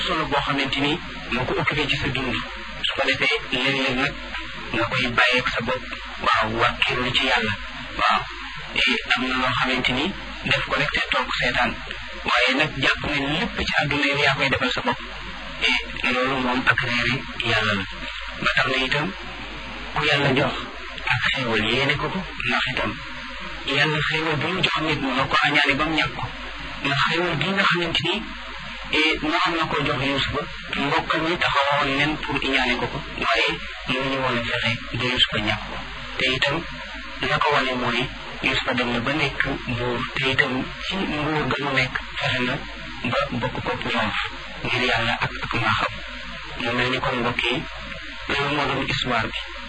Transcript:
solo boo xamante ni moo ko occupé ci sa dund su ko defee léeg-léeg nag nga koy bàyyeeg sa bopp waaw wàkkiirlu ci yàlla waaw am na loo xamante ni def ko rek te toog seetaan waaye nag jàpp ne lépp ci àdduna yi yaa koy defal sa bopp et loolu moom ak réeri yàlla la ba tax na itam ku yàlla jox ak xéewal yéene ko ko ndax itam yàlla xéewal bi mu jox nit mu nga ko añaane ba mu ñàkk ko ndax xéewal gi nga xamante ni moo am na koo jox Yuusufa mbokkam ñi taxawoon nen pour iñaane ko ko waaye mënuñu woon a fexe ba Yuusufa ñàkk ko te itam la ko wane mooy Yuusufa dem na ba nekk buur te itam ci nguur ga mu nekk fexe na ba bokk ko triomf ngir yàlla ak ak maaxam mu mel ni kon mbokk yi loolu moo doon histoire bi